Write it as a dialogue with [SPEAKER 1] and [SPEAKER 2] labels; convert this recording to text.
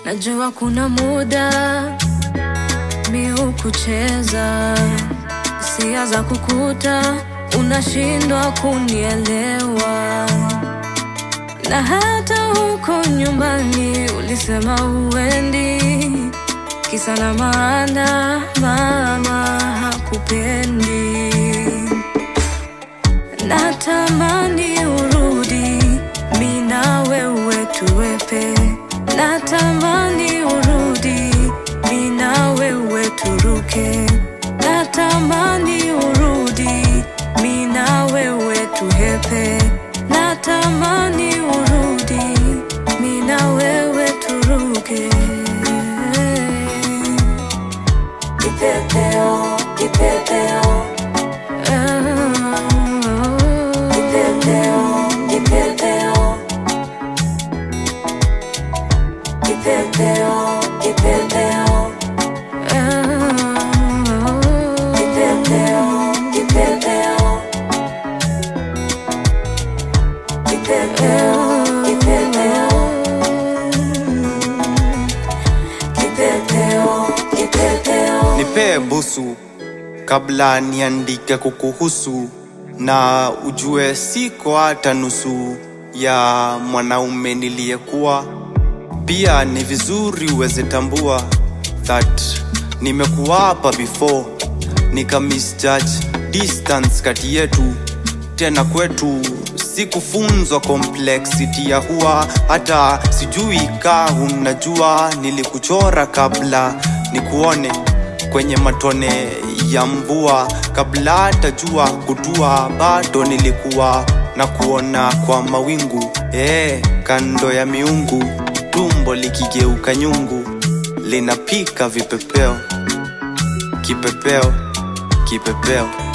[SPEAKER 1] Najua kuna muda miu kucheza hisia za kukuta, unashindwa kunielewa, na hata huko nyumbani ulisema uendi, kisa na maana mama hakupendi. Natamani urudi, mi na wewe tuwepe. Natamani urudi, mi na wewe turuke. Natamani urudi, mi na wewe tuhepe. Natamani urudi, mi na wewe turuke. Kipepeo, kipepeo. Kipepeo, kipepeo. Kipepeo, kipepeo. Kipepeo, kipepeo. Kipepeo, kipepeo. Kipepeo, kipepeo.
[SPEAKER 2] Nipee busu kabla niandike kukuhusu, na ujue siko hata nusu ya mwanaume niliyekuwa. Pia ni vizuri uweze tambua that nimekuwa hapa before, nika misjudge distance kati yetu, tena kwetu sikufunzwa complexity ya huwa hata sijui ka unajua nilikuchora kabla nikuone kwenye matone ya mvua kabla hata jua kutua bado nilikuwa na kuona kwa mawingu ee, kando ya miungu tumbo likigeuka nyungu linapika vipepeo kipepeo kipepeo